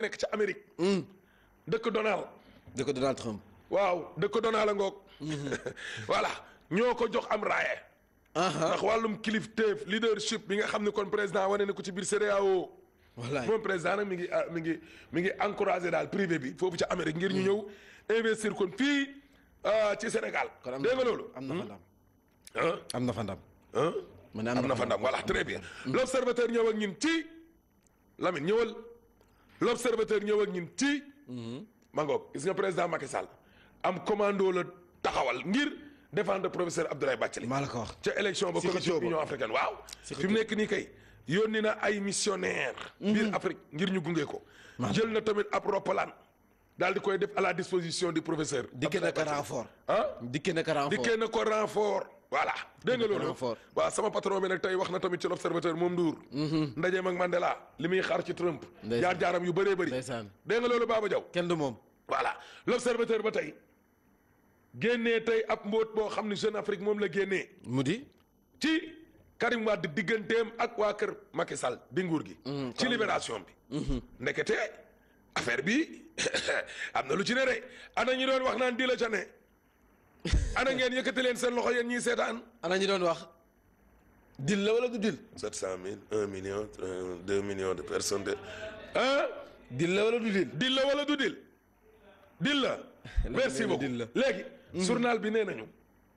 nekk ca Amérique. dëkk Donald. dëkk Donald Trump. waaw dëkk Donald a ngoog. voilà ñoo ko jox am raaye. ndax wàllum kilifteef leadership bi nga xam ne kon président wane na ko ci biir CEDEAO. wallaay moom président nag mi ngi mi ngi mi ngi encouragé daal privé bi foofu ca Amérique ngir ñu ñëw investir kon fii ci Sénégal. kon am dégg nga loolu. am na fa ndam. ah am na fa ndam. ah. ma ne am na fa ndam voilà très bien. l'observateur ñëw ak ñun ci Lamine ñëwal l'observateur ñëw ak ñun ci. ma ngoog gis nga président Macky Sall am commando la taxawal ngir défendre professeur Abdoulaye Bathily. maa la ko wax. ca élection ba Si commission xëccoo ba. union africaine waaw. Si fi mu nekk nii kay yónni na ay missionnaire biir Afrique ngir ñu gunge ko. jël na tamit ab roppalaan daal di koy def à la disposition du professeur. dikke na ko Abdoulaye Bathily. renfort. ah. dikke na ko renfort. dikkee na ko renfort voilà dégg nga ko loolu renfort. waaw sama patron bi nag tey wax na tamit ci l'observateur moom Ndour ndajeem ak Mandela li muy xaar ci Trump Ndeysaan. jaar jaaram yu bëree bëri Ndeysaan. dégg nga loolu Baba Diaw kenn du moom. voilà l'observateur ba tey génnee tey ab mbóot boo xam ne Jeune Afrique moom la génnee mu di. ci Karim Wade digganteem ak waa kër Macky Sall bi nguur gi ci libération bi ndekete affaire bi am na lu ci ne de ana ñi doon wax naan di la ca ne ana ngeen yëkkati leen seen loxo yéen ñiy seetaan ana ñu doon wax. dil la wala du dil. sept cent mille un million deux millions de personnes de ah dil la wala du dil. dil la wala du dil dil la merci nee na beaucoup dil la. léegi journal bi nee nañu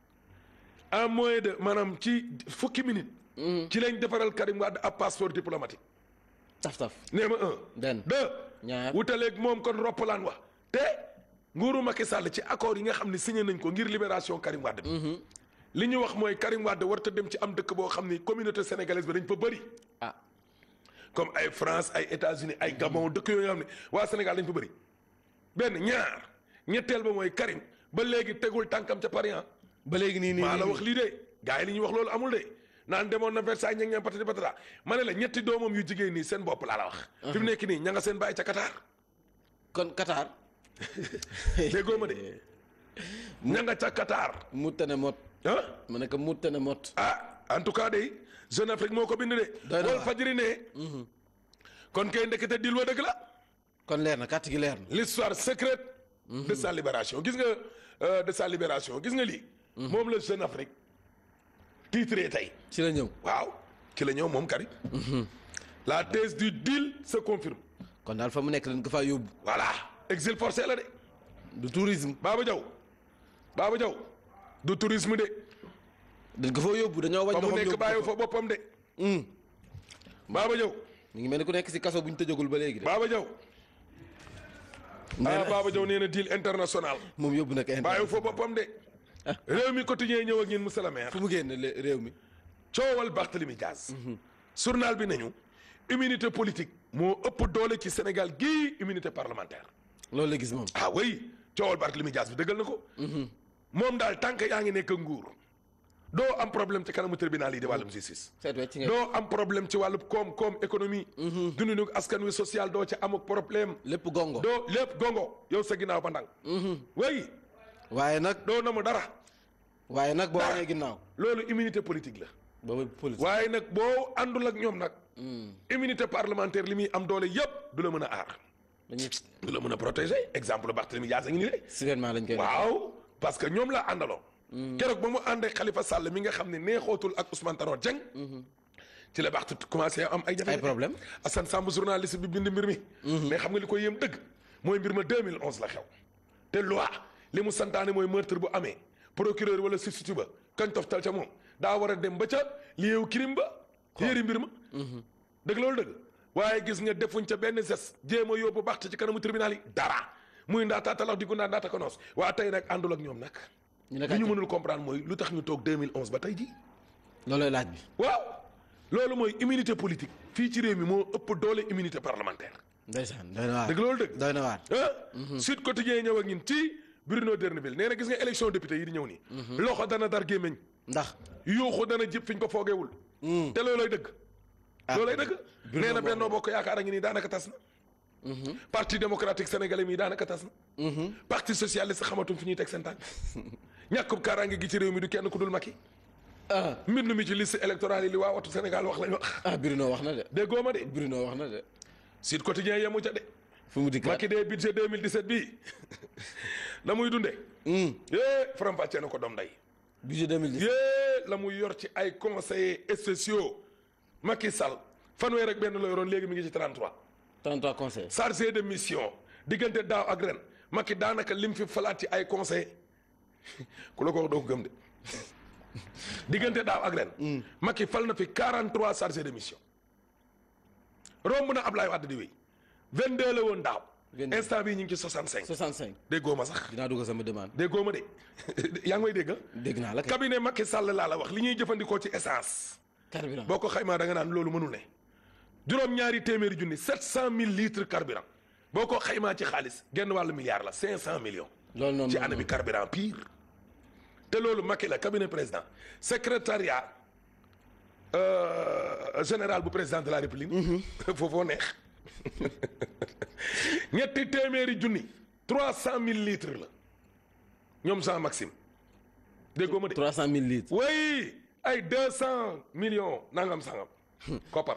en moins de maanaam ci fukki minute ci lañ defaral Karim Wade ab passeport diplomatique taf taf. nee ma un benn. deux ñaar. wutaleeg moom kon roppalaan wax te nguuru Macky Sall ci accord yi nga xam ne signé nañ ko ngir libération Karim Wade bi li ñu wax mooy Karim Wade warta dem ci am dëkk boo xam ni communauté sénégalaise bi dañ fa bëri ah. comme ay France ay États-Unis ay Gabon dëkk yooyu nga xam ne waa Sénégal dañ fa bëri benn ñaar ñetteel ba mooy Karim ba léegi tegul tànkam ca Paris ah ba léegi nii nii maa la nii. wax lii de gars yi li ñuy wax loolu amul de naan demoon na Versailles ña ngeen patati patata ma ne la ñetti doomam yu jigéen nii seen bopp laa la wax. fi mu nekk nii ña nga seen bàyyi ca Qatar kon Qatar. déggoo ma de ña nga ca Qatar mu tane mot. ah ma ne ko mu tane mot. ah en tout cas de Jeune Afrique moo ko bind de. Doy na Wal waar. Fadjri ne. kon kay ndekete dil wa dëgg la. kon leer na kàtt gi leer na. l'histoire secrète de sa libération gis nga euh, de sa libération gis nga lii moom la Jeune Afrique titré tey ci la ñëw. waaw ci la ñëw moom Karim la thèse du deal se confirme kon daal fa mu nekk dañ ko faa yóbbu. voilà exil forcé la de du tourisme. Baba Diaw Baba Diaw du tourisme de dañ ko faa yóbbu dañoo wañ fa mu loxoom nekk yóbbu bàyyi ko fa. fa boppam de Baba Diaw mi ngi mel ni ku nekk si kaso bu ñu tëjagul ba léegi de. Baba Diaw nee ah na Baba Diaw nee na deal international moom yóbbu na ko indi. bàyyi fa boppam de réew mi quotidien ñëw ak ñun monsieur le maire fu mu génn le- réew mi. coowal Barthélemy Diaz journal bi nañu immunité politique moo ëpp doole ci Sénégal gii immunité parlementaire loolu la gis moom. ah oui coowal Barthélemy Diaz bi dëggal na ko moom daal tànk yaa ngi nekk nguur doo am problème ci kanamu tribunal yi di wàllum justice seet wecc nga. doo am problème ci wàllum koom-koom économie dundinu askan wi social doo ci am ak problème lépp gongo. doo lépp gongo yow sa ginnaaw ba ndang oui waaye nag. doo na mu dara waaye nag boo Dara. wanee ginnaaw. loolu immunité politique la boobu politique. waaye nag boo àndul ak ñoom nag immunité parlementaire li muy am doole yépp du la mën a aar dañuy du la mën a protéger exemple Barthélemy Diaz a ngi nii de sigalement lañ koy. waaw parce que ñoom la àndaloo keroog ba mu àndee Khalifa Sall mi nga xam ne neexootul ak Ousmane Tanor Dieng ci la Barth commencé am ay jafe ay problème. Assane Samb journaliste bi bind mbir mi mais xam nga li ko yéem dëgg mooy mbir ma 2011 la xew te loi li mu santaane mooy meurtre bu amee procureur wala substitut ba kañ toftal ca moom daa war a dem ba ca lieew crime ba yéeri mbir ma dëgg loolu dëgg waaye gis nga defuñ ca benn ses jéem a yóbbu Barth ci kanamu tribunal yi dara muy ndaata talax di gu ndaa ndaata ko noos waa tey nag àndul ak ñoom nag ñu ne li ñu kàcce. mënul comprendre mooy lu tax ñu toog 2011 ba tey ji loolooy laaj bi. waaw loolu mooy immunité politique fii ci réew mi moo ëpp doole immunité parlementaire ndeysaan doy na waar. dëgg loolu dëgg doy na waar. ah Sud Quotidien ñëw ak ñun ci Bruno D'erneville nee na gis nga élection député yi di ñëw nii loxo dana dar gémmiñ ndax. yuuxu dana jib fi ñu ko foogeewul te loolooy dëgg ah loolooy dëgg Bruno nee na moom- Benno Bokk Yaakaar a ngi nii daanaka tas na parti démocratique sénégalais mi daanaka tas na parti socialiste xamatuñ fi ñuy teg seen tànk ñàkkub kaaraange gi ci réew mi du kenn ku dul Macky ah mbind mi ci liste électorale yi li waa watu Sénégal wax lañ wax ah Bruno wax na de. déggoo ma de Bruno wax na de. Sud Quotidien yemu ca de fu mu dikkaat Macky dee budget 2017 bii la muy dundee. yee faram fàccee na ko doom day budget 2010 yee la muy yor ci ay conseillers spéciaux Macky Sall fanweer ak benn la yoroon léegi mi ngi ci 33. 33 conseils chargé de mission diggante daaw ak ren Macky daanaka lim fi falaat ci ay conseil ku la ko wax doo ko gëm de diggante daaw ak ren. Macky fal na fi 43 chargé de mission. romb na Ablaye Wade di wéy 22 la woon daaw. 22. instant bii ñu ngi ci 65. 65 déggoo ma sax dinaa dugg sama demande déggoo ma de yaa ngi may dégg dégg naa la kay cabinet Macky Sall laa la wax li ñuy jëfandikoo ci essence. carburant boo ko xaymaa da nga naan loolu mënul ne juróom ñaari téeméeri junni sept cent mille litres carburant boo ko xaymaa ci xaalis genn wàllu milliard la cinq cent millions loolu noonu ci année bi carburant pire te loolu Macky la cabinet président secrétariat euh, général bu président de la république foofoo neex ñetti téeméeri junni trois cent mille litres la ñoom Jean Maxime déggoo ma de 300 000 litres oui ay deux cent millions nangam sangam koppar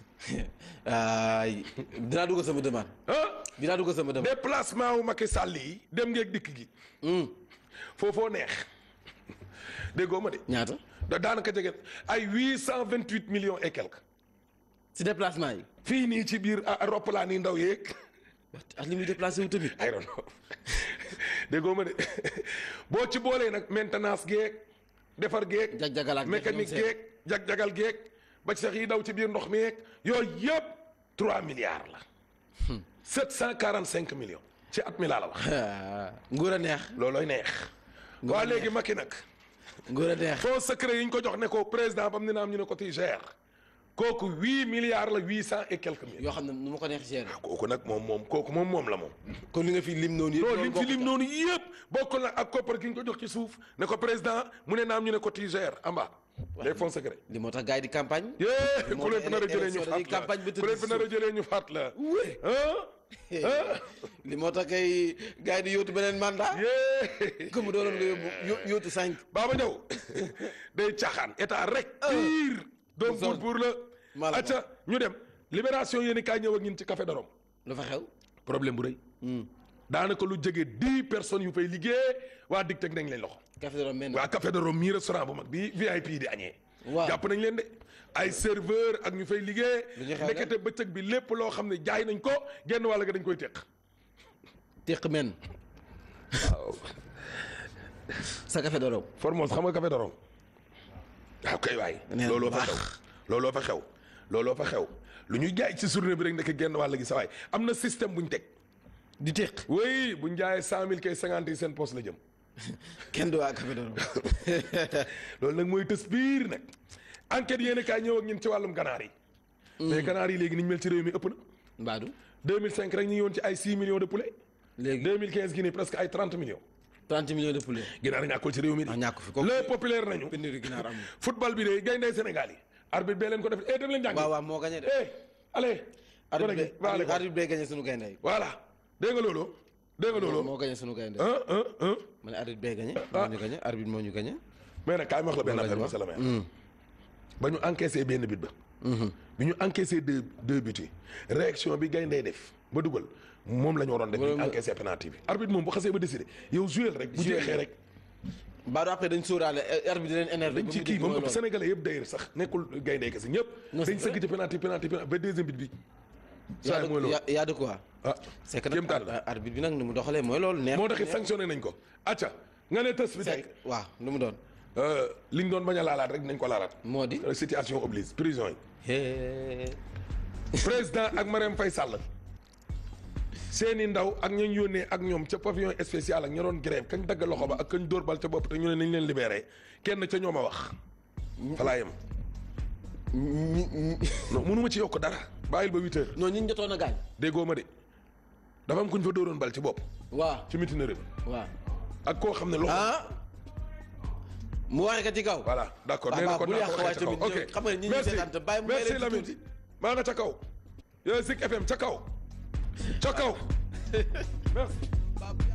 ay dinaa dugg sama demande ah dinaa dugg sama demande déplacement wu Macky Sall yi dem ngeeg dikk gi foofoo neex déggoo ma de ñaata da daanaka jege ay huit cent vingt huit millions et quelques si déplacement yi fii nii ci biir ah, roppalaan yi ndaw yeeg ak li muy déplacé wu tamit I don't know déggoo ma de boo ci boolee nag maintenance geeg defar geeg jag-jagalaat mécanique geeg jag-jagal geeg ba ci sax yi daw ci biir ndox mi yeeg yooyu yëpp trois milliards la sept cent quarante cinq millions ci at mi laa la wax nguur a neex loolooy neex Nga waa neex. léegi Macky nag nguur a neex fonds secret yi ñu ko jox ne ko président bam ni naam ñu ne ko ti gère kooku huit milliards la huit cent et quelques millions yoo xam ne nu ma ko neex gérer kooku nag moom moom kooku moom moom la moom kon li nga fi lim noonu yëpp non lim fi lim noonu yëpp bokk na ak koppar gi ñu ko jox ci suuf ne ko président mu ne naam ñu ne ko ti gère amba les fonds secrets li moo tax gars yi di campagne yee moo ku leen tax fi nar a jëlee ñu élection dañuy faat la campagne ba tëdd ku leen fi nar a jëlee ñu faat la ah li moo tax kay gars yi di yóotu beneen mandat yee comme dooroon nga yóbbu yó- yóotu cinq Baba Ndiaw day caaxaan état rek pire donc pour pour la maa la ko acca ñu dem libération yéen i kaay ñëw ak ñun ci café de Rome lu fa xew problème bu rëy daanaka lu jege dix personnes yu fay liggéey waa dig teg nañ leen loxo café de Rome mel waa café de Rome mii restaurant bu mag bi VIP di añee Waaw. jàpp nañ leen de ay serveur ak ñu fay liggéey Lu ñu xew ndekete bëccëg bi lépp loo xam ne jaay nañ ko genn wàll ga dañ koy teq téq men sa café de Rome Formose xam nga café de Rome waaw kay waay Nee na looloo bu fa baax. xew looloo fa xew looloo fa xew lu ñu jaay ci journée bi rek nekk genn wàll gi sa waay am na système bu ñu teg di téq oui bu ñu jaayee cent mille kay cinquante yi seen poste la jëm kenn du waa café de Rome loolu nag mooy tës biir nag enquête yéen kaay ñëw ak ñun ci wàllum ganaar yi mais ganaar yi léegi ni ñu mel ci réew mi ëpp na mbaadu 2005 rek ñu ngi woon ci ay 6 millions de poulet léegi 2015 gi nii presque ay 30 millions 30 millions de poulet ginaar ñàkkul ci réew mi ah di ñàkk fi kooku les populaire nañu pénurie ginaar amul football bi de gayndey Sénégal yi arbitre bee leen ko def eh dem leen jàngi waaw waaw moo gagné de eh allez gone arbitre gi va à bi l'école. arbitre bi gagné sunu gaynde yi voilà dégg nga loolu dégg nga loolu moo gagné sunu gaynde un un un ma ne arbitre bee gagné moo ñu gagné arbitre moo ñu gagné mais nag kaay ma wax la benn Loolu la affaire ñu monsieur le maire ba ñu encaissé benn bit ba bi ñu encaissé deux deux buts yi réaction bi gayndey def ba dugal moom la ñu waroon def bi ñu Moom- encaissé penalty bi arbitre moom bu xasee ba décidé yow joué rek bu Jouer jeexee rek mbaadu après dañ sóoraale arbitre di leen énervé dañ ci kii moom ëpp sénégalais yëpp d'ailleurs sax nekkul gayndey kese ñëpp Non, c'est dañ vrai. sëgg ci penalty penalty penalty ba deuxième bit bi saa mooy loolu y a de quoi ah c'est que kéem taan nag la arbitre bi nag ni mu doxalee mooy loolu neex moo taxit sanctionné nañ ko acca nga ne tës bi tey c'est waaw lu mu doon liñ doon bañ a laalaat rek nañ ko laalaat moo di situation oblige prison yi hee président ak Marème Faye Sall seeni ndaw ak ñañ yónnee ak ñoom ca pavillon spécial ak ña doon grève kañ dagg loxo ba ak kañ dóor bal ca bopp te ñu ne nañ leen libéré kenn ca ñoom a wax fa laa yem ñi ñi non mënuma ci yokk dara bàyyil ba huit heures non ñi ñu jotoon a gaañ déggoo ma de dafa am kuñ fa dóoroon bal ci bopp waaw ci mutinerie bi waaw ak koo xam ne loxo ah mu waxee ka ci kaw voilà d'accord Waaw, nee na waaw, kon bul naa yàq ko waaye waxee ca kaw tamit ok ñoom xam nga ñi ñuy merci seetaan te bàyyi mu may merci leen ci Lamine tuuti. maa nga ca kaw yow Zik FM ca kaw ca kaw merci